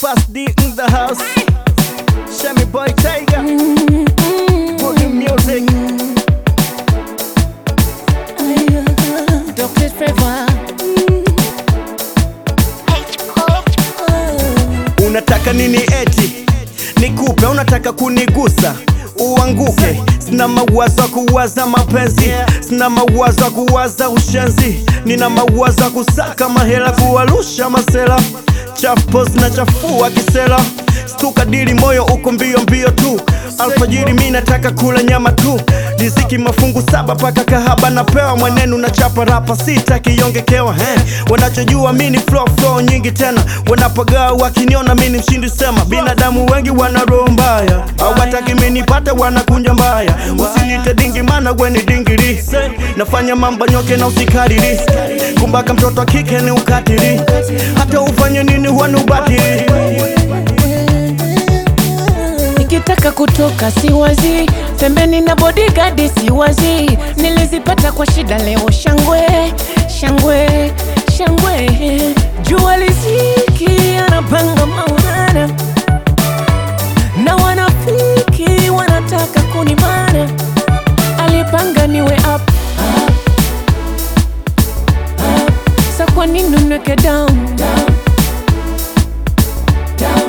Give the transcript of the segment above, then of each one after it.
Fast D in the house. Shami Boy Tiger. Boogie music. Dr. Trevor. Unataka nini eti nikupe? Unataka kunigusa uanguke? Sina mawazo ya kuwaza mapenzi, sina mawazo ya kuwaza ushenzi, nina mawazo ya kusaka mahela, kuwalusha masela chafu pos na chafua kisela stuka dili moyo uko mbio mbio tu alfajiri mi nataka kula nyama tu riziki mafungu saba paka kahaba napewa mwenenu na chapa rapa sita kiongekewa he wanachojua mi ni flow flow nyingi tena wanapagaa wakiniona mi ni mshindi sema binadamu wengi wana roho mbaya hawataki mi nipate wanakunja mbaya usinite dingi mana weni dingiri nafanya mambo nyoke na usikariri kumbaka mtoto wa kike ni ukatili hata ufanye nini huwa ni ubatili Nikitaka kutoka siwazi, pembeni na bodyguard siwazi, nilizipata kwa shida, leo shangwe shangwe shangwe, jua liziki anapanga maulana na wanafiki wanataka kunimana, alipanga niwe up, up, up. Sa kwa nini unweke down, down, down.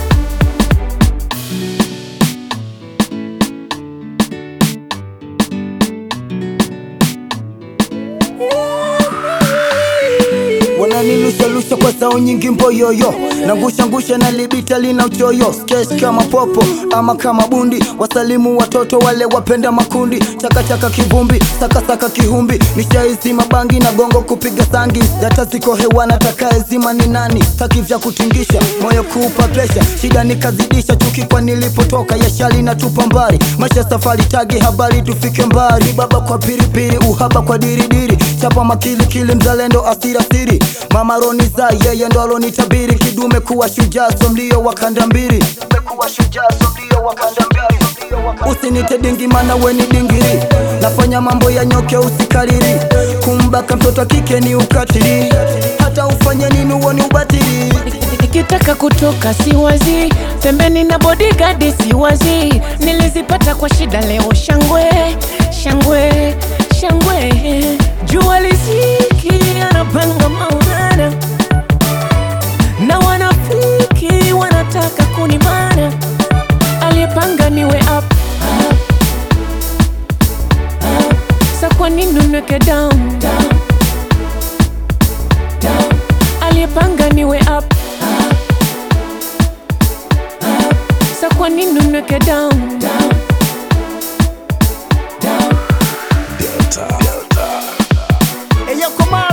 wananilushalusha kwa sao nyingi mboyoyo nangusha na libita lina uchoyo sketch kama popo ama kama bundi wasalimu watoto wale wapenda makundi chakachaka kivumbi sakasaka kihumbi nishaizi mabangi na gongo kupiga sangi data ziko hewana takaezima ni nani taki vya kutingisha moyo kuupa presha shida nikazidisha chuki kwa nilipotoka yashali na tupa mbali maisha safari tagi habari tufike mbali baba kwa piripiri uhaba kwa diridiri chapa makilikili mzalendo asirasiri mama roniza yeye ndo alonitabiri kidume kuwa shujaa so mlio wa kanda mbili kuwa shujaa so mlio wa kanda mbili usinite dingi mana weni dingiri nafanya mambo ya nyoke usikariri kumbaka mtoto wa kike ni ukatili hata ufanye nini huo ni ubatili Nikitaka kutoka siwazi, pembeni na bodyguard siwazi, nilizipata kwa shida, leo shangwe shangwe shangwe, jua liziki anapanga maulana na wanafiki wanataka kunimana, aliyepanga niwe up, up, up. Sa kwa nini unweke down, down, down. aliyepanga niwe up, up, up. Sa kwa nini unweke down, down, down. Eyo koma